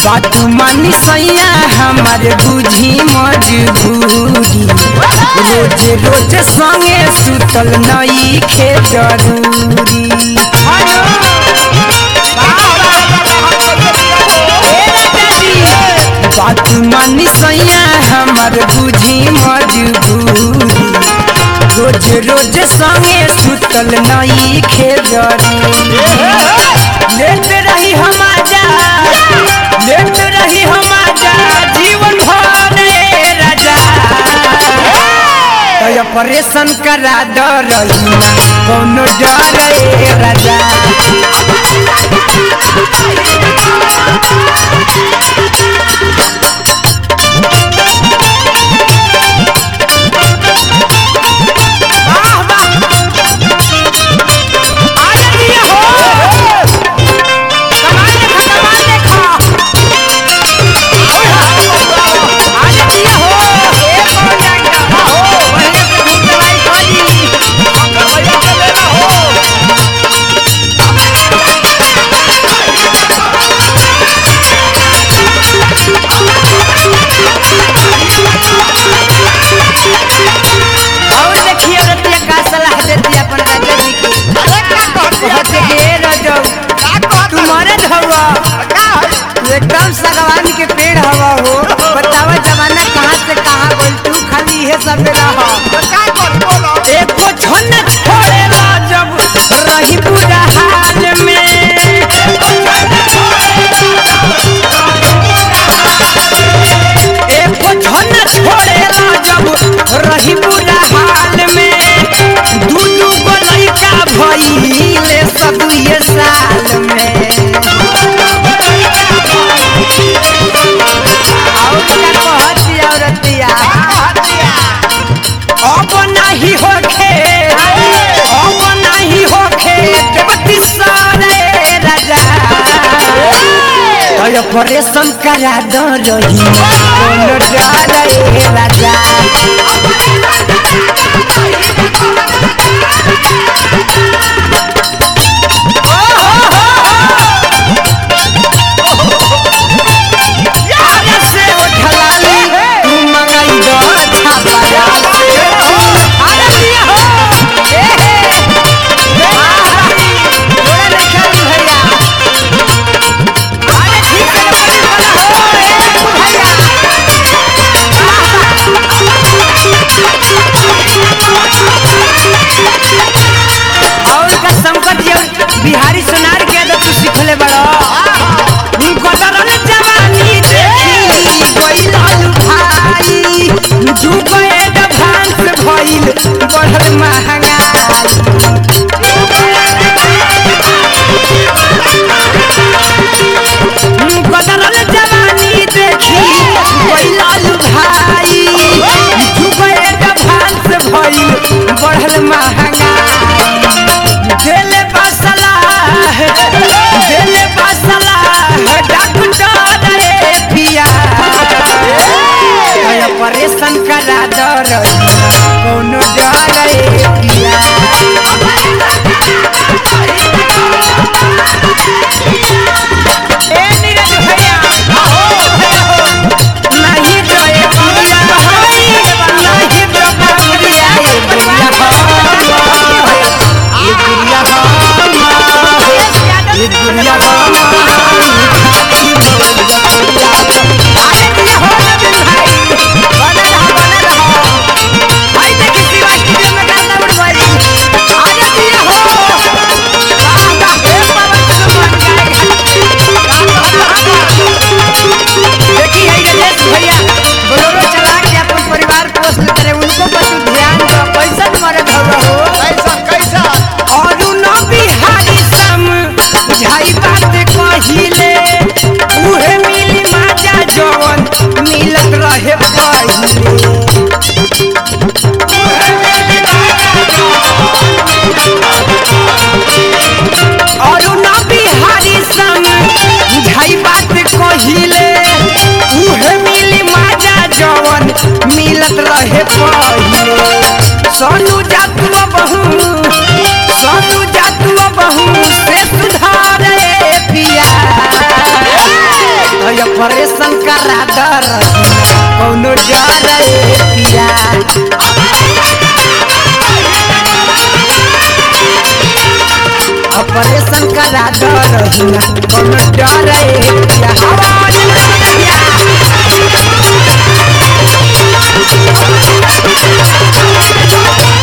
बात मानी सैया हमार बुझी मजबूरी रोज रोज संगे सुतल नई खे जरूरी बात मानी सैया हमार बुझी मजबूरी रोज रोज संगे सुतल नई खे जरूरी लेट रही हम आजा लेट रही हम आजा जीवन भर रे राजा तो ऑपरेशन करा दो रही कोनो डर रे राजा वाह वाह आजा दिया हो कमाल देखा कमाल देखा आजा दिया हो ए कौन जाएगा हो बढ़िया से घूम दवाई खाली और देखिए रतिया का सलाह देती अपन राजा जी की कहते कि ए रजौ तू मरद हवा तू एकदम सगवान के पेड़ हवा हो बतावा जमाना कहाँ से कहाँ बोल तू खाली ये सब रह एको छन छोड़ेला जब रही पूरा हाल में एको छन छोड़ेला जब रही पूरा हाल में दू दू गो लइका भइले सब ये साल में और का कहती औरतिया अब नहीं होखे अब नहीं होखे देवती सारे राजा तो ऑपरेशन करा दो रही कोनो डर रे राजा आगे से उठलाली तू मंगाई दो अच्छा बाजा से आगे दिया हो ए हे थोड़ा नहीं खेली भैया आगे ठीक से बड़ी वाला हो ए भैया और का संकट ये बिहारी सोनार के आदत तू सिखले बड़ा गदरन जवानी देखी गइल हलु भाई जुगो एडवांस भइल बढ़ल महंगाई गदरन जवानी देखी गइल हलु भाई जुगो एडवांस भइल बढ़ल महंगाई दिल बसला दिल बसला डॉक्टर रे पिया ऑपरेशन करा दो रही कोनो डर रे पिया ए नीरज भैया नहीं तो ए पिया नहीं तो बाबुरिया ए पिया ये दुनिया ये दुनिया आगे दिया हो नवीन भाई बने रहो बने रहो डर कौनो डर ए पिया ऑपरेशन करा डर कौनो डर ए पिया हवा चल पिया